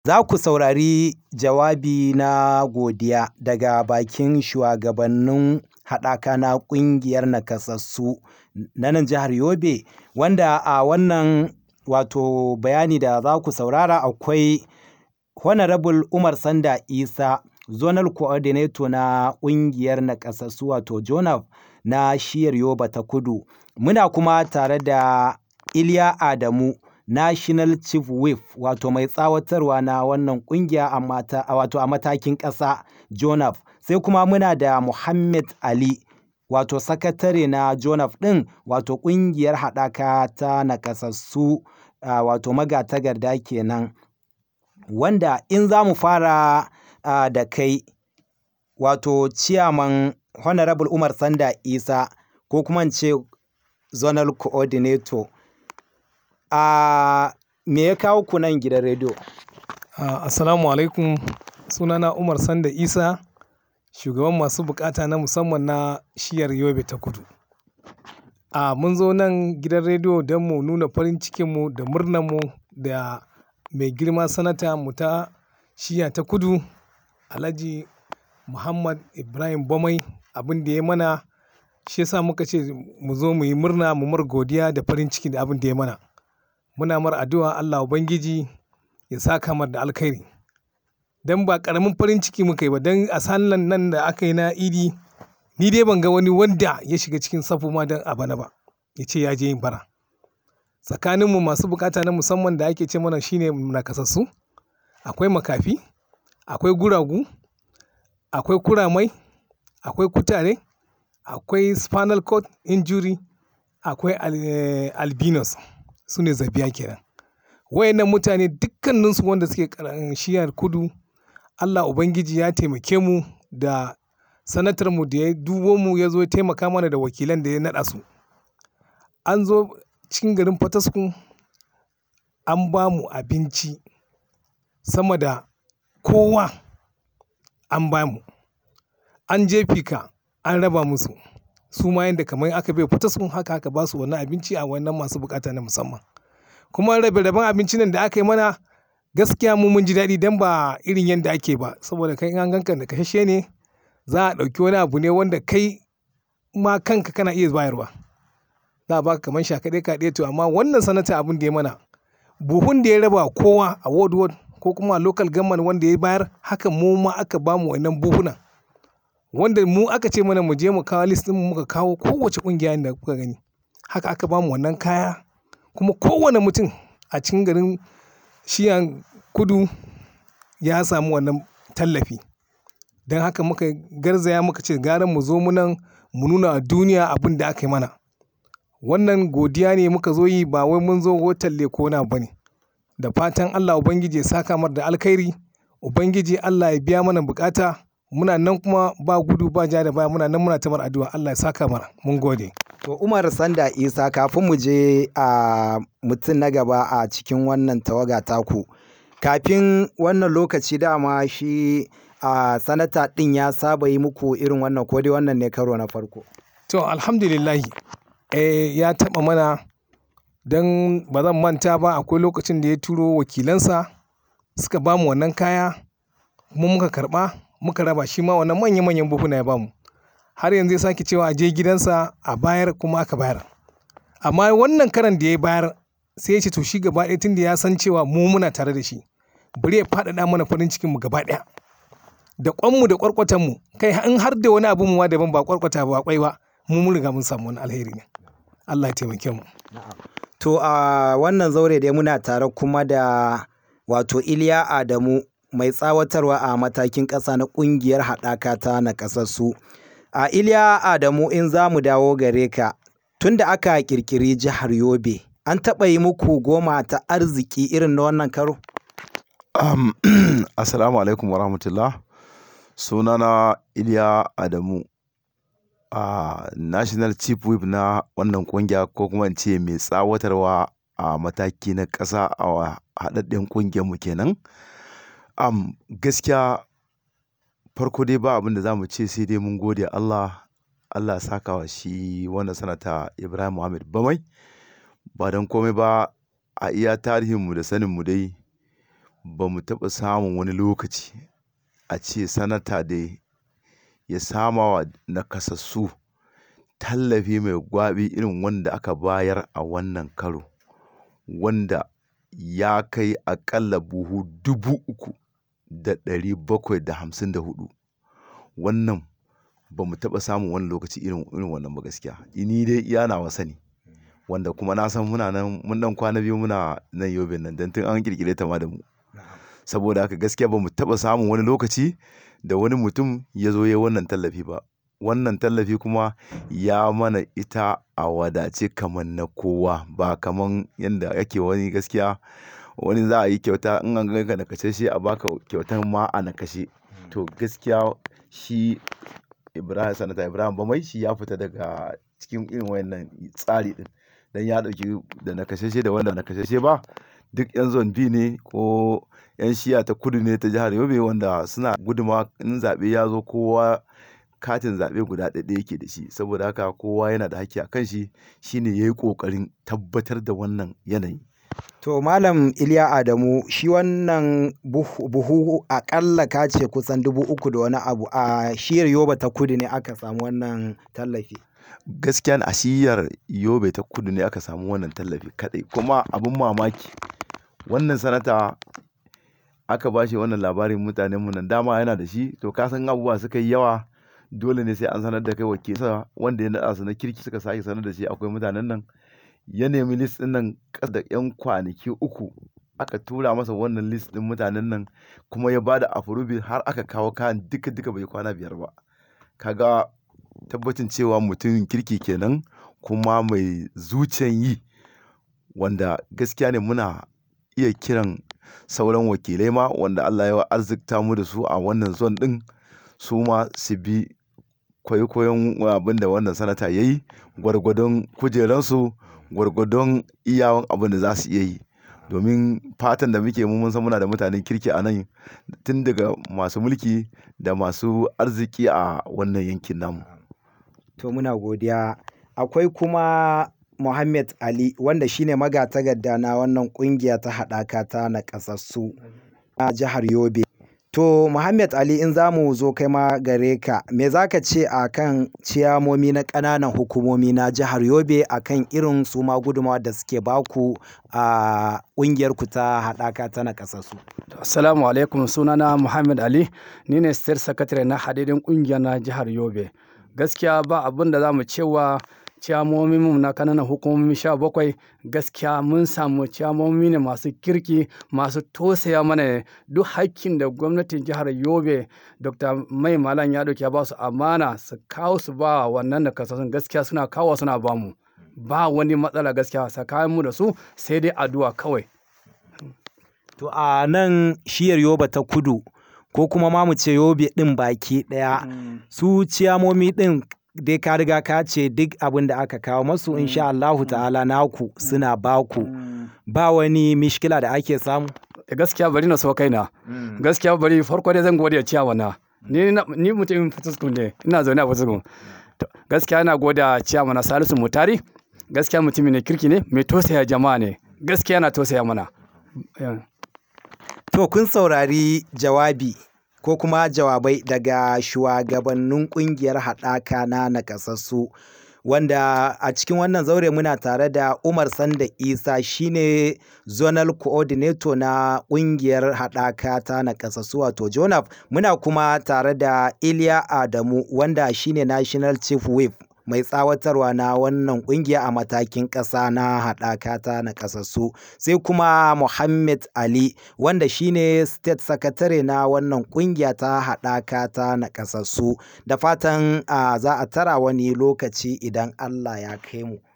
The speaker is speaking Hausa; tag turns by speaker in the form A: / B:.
A: za ku saurari jawabi na godiya daga bakin shugabannin haɗaka na ƙungiyar nakasassu na nan jihar Yobe wanda a wannan wato bayani da za ku saurara akwai Honorable Umar Sanda Isa Zonal Coordinator na ƙungiyar nakasassu wato JONAF na shiyar Yobe ta Kudu. Muna kuma tare da Iliya Adamu National Chief Whip wato mai tsawatarwa na wannan ƙungiya a wato a matakin ƙasa JONAF. Sai kuma muna da Muhammad Ali wato sakatare na JONAF ɗin wato ƙungiyar haɗaka ta nakasassu wato magatakarda kenan. Wanda in za mu fara da kai wato Chairman Honorable Umar Sanda Isa ko kuma in ce Zonal Coordinator. A me ya kawo ku nan gidan rediyo?
B: Assalamu alaikum sunana Umar Sanda Isa shugaban masu bukata na musamman na shiyar Yobe ta Kudu. A mun zo nan gidan rediyo don mu nuna farin cikinmu da murnarmu da mai girma sanata mu ta shiya ta kudu Alhaji Muhammad Ibrahim Bamai abin da ya mana shi yasa muka ce mu zo mu yi murna mu mar godiya da farin ciki da abin da ya mana. Muna mar addu'a Allah Ubangiji ya saka mar da alkhairi. Dan ba ƙaramin farin ciki muka yi ba dan a sallan nan da aka yi na Idi ni dai ban ga wani wanda ya shiga cikin safu ma don a bana ba ya ce ya je yin bara. Tsakaninmu masu bukata na musamman da ake ce mana shine nakasassu. Akwai makafi, akwai guragu, akwai kuramai, akwai kutare, akwai spinal cord injury, akwai albinos su ne zabiya kenan. Wayannan mutane dukkanninsu wanda suke shiyar kudu Allah Ubangiji ya taimake mu da sanatarmu da ya dubo mu ya zo ya taimaka mana da wakilan da ya naɗa su. An zo cikin garin Fataskum an ba mu abinci sama da kowa an ba mu. An je fika an raba musu. Su ma yanda kamar aka bai Fataskum haka aka ba su wannan abinci a wannan masu bukata na musamman. Kuma rabe raben abincin nan da aka yi mana gaskiya mu mun ji daɗi dan ba irin yanda ake ba saboda kai in an ganka nakasasshe ne za a ɗauki wani abu ne wanda kai ma kanka kana iya bayarwa. Za a baka kamar shakaɗe kaɗe to amma wannan sanata abin da ya mana buhun da ya raba kowa a ward ward ko kuma a local government wanda ya bayar haka mu ma aka ba mu wannan buhunan. Wanda mu aka ce mana mu je mu kawo list ɗin mu muka kawo kowace ƙungiya da kuka gani. Haka aka ba mu wannan kaya kuma kowane mutum a cikin garin shiyan kudu ya samu wannan tallafi. Dan haka muka garzaya muka ce gara mu zo mu nan mu nuna wa duniya abin da aka yi mana. Wannan godiya ne muka zo yi ba wai mun zo wai talle ko wani abu bane. Da fatan Allah Ubangiji ya saka mar da alkhairi. Ubangiji Allah ya biya mana bukata. Muna nan kuma ba gudu ba ja da baya muna nan muna ta mar addu'a Allah ya saka mana. Mun gode.
A: To Umar Sanda Isa kafin mu je a mutum na gaba a cikin wannan tawaga taku. Kafin wannan lokaci dama shi a sanata ɗin ya saba yi muku irin wannan ko dai wannan ne karo na farko.
B: To Alhamdulillahi eh ya taɓa mana dan ba zan manta ba akwai lokacin da ya turo wakilansa suka ba mu wannan kaya kuma muka karɓa muka raba shi ma wannan manya manyan buhuna ya ba mu. Har yanzu ya sake cewa a je gidansa a bayar kuma aka bayar. Amma wannan karon da ya bayar sai ya ce to shi gaba ɗaya tunda ya san cewa mu muna tare da shi bari ya faɗaɗa mana farin cikinmu gaba ɗaya. Da ƙwanmu da ƙwarƙwatanmu kai in har da wani abun ma daban ba ƙwarƙwata ba ƙwai ba mu mun riga mun samu wani alheri ne. Allah ya taimake mu.
A: To a wannan zaure dai muna tare kuma da wato Iliya Adamu mai tsawatarwa a matakin ƙasa na ƙungiyar haɗaka ta nakasassu. A Iliya Adamu in za mu dawo gare ka tun da aka ƙirƙiri jihar Yobe an taɓa yi muku goma ta arziki irin na wannan karo?
C: Um, Assalamu alaikum wa rahmatullah. Sunana Iliya Adamu, uh, National Chief Whip na wannan ƙungiya ko kuma in ce mai tsawatarwa a mataki na ƙasa a haɗaɗɗen ƙungiyarmu kenan. Um, gaskiya farko dai ba abin da za mu ce sai dai mun gode Allah, Allah ya saka wa shi wannan sanata Ibrahim Muhammad Bamai. Ba don komai ba a iya tarihinmu da saninmu dai ba mu taɓa samun wani lokaci a ce sanata dai ya sama wa nakasassu tallafi mai gwaɓi irin wanda aka bayar a wannan karo wanda ya kai aƙalla buhu dubu uku da ɗari bakwai da hamsin da hudu wannan ba mu taɓa samun wani lokaci irin irin wannan ba gaskiya ni dai iya nawa sani wanda kuma na san muna nan mun dan kwana biyu muna nan yobe nan dan tun an kirkire ta ma da mu saboda haka gaskiya ba mu taɓa samun wani lokaci da wani mutum ya zo ya wannan tallafi ba wannan tallafi kuma ya mana ita a wadace kamar na kowa ba kamar yadda yake wani gaskiya wani za a yi kyauta in an ganka na kashe shi a baka kyautan ma a na kashe to gaskiya shi ibrahim sanata ibrahim bamai shi ya fita daga cikin irin wayannan tsari din dan ya dauki da na kashe da wanda na kashe ba duk yan zon bi ne ko yan shiya ta kudu ne ta jihar yobe wanda suna guduma in zaɓe ya zo kowa katin zaɓe guda ɗaya yake da shi saboda haka kowa yana da haƙƙi a kan shi shine ya yi ƙoƙarin tabbatar da wannan yanayi
A: To Malam Iliya Adamu shi wannan buhu, buhu akalla ka ce kusan dubu uku da wani abu a shiyar Yoba ta kudu ne aka samu wannan tallafi.
C: gaskiya a shiyar yobe ta kudu ne aka samu wannan tallafi kadai kuma abin mamaki wannan sanata aka ba shi wannan labarin mutanen mu nan dama yana da shi to ka san abubuwa suka yi yawa dole ne sai an sanar da kai wakilsa wanda ya naɗa su na kirki suka sake sanar da shi akwai mutanen nan ya nemi list din nan ƙasa da yan kwanaki uku aka tura masa wannan list din mutanen nan kuma ya bada approval har aka kawo kayan duka duka bai kwana biyar ba kaga tabbacin cewa mutumin kirki kenan kuma mai zuciyan yi wanda gaskiya ne muna iya kiran sauran wakilai ma wanda Allah ya arzikta mu da su a wannan zon din su ma su bi kwaikwayon abin da wannan sanata ya yi gwargwadon kujeransu gwargwadon iyawan abin da za su iya yi domin fatan da muke mu mun san muna da mutanen kirki a nan tun daga masu mulki da masu arziki a wannan yankin namu
A: To muna godiya. Akwai kuma Muhammad Ali wanda shine magatakarda na wannan kungiya ta haɗaka ta naƙasassu a jihar Yobe. To Muhammad Ali in za mu zo kai ma gare ka, me za ka ce a kan ciyamomi na ƙananan hukumomi na jihar Yobe a kan irin su ma gudunmawa da suke baku a ƙungiyarku ta haɗaka ta naƙasassu?
D: Assalamu alaikum sunana Muhammad Ali, ni ne state secretary na hadidin ƙungiyar na jihar Yobe. Gaskiya ba abin da za mu cewa ciyamomin na kananan hukumomi sha bakwai gaskiya mun samu ciyamomi ne masu kirki masu tosaya mana ne duk hakkin da gwamnatin jihar yobe dr mai malam ya dauki ya ba su amana su kawo su ba wannan da kasasun gaskiya suna kawo suna ba mu ba wani matsala gaskiya tsakanin mu da su sai dai addu'a kawai
A: To a nan shiyar Yoba ta kudu ko kuma ma mu ce Yobe ɗin baki ɗaya su ciyamomi ɗin dai ka riga ka ce duk abin da aka kawo masu insha Allahu ta'ala naku suna baku ba wani mishkila da ake samu.
D: gaskiya bari na so kaina gaskiya bari farko dai zan gode ciyawa na ni na- ni mutumin fituskun ne ina zaune a fituskun To, gaskiya ina gode ciyawa na salisu mutari gaskiya mutumin ne kirki ne mai tosaya jama'a ne gaskiya na tosaya mana Yeah.
A: To kun saurari jawabi ko kuma jawabai daga shugabannin kungiyar haɗaka na nakasassu wanda a cikin wannan zaure muna tare da Umar Sanda Isa shine zonal coordinator na kungiyar haɗaka ta nakasassu wato Jonaf muna kuma tare da Iliya Adamu wanda shine national chief whip mai tsawatarwa na wannan kungiya a matakin ƙasa na haɗaka ta nakasassu sai kuma Muhammad Ali wanda shine state secretary na wannan kungiya ta haɗaka ta nakasassu da fatan ah, za a tara wani lokaci idan Allah ya kai mu.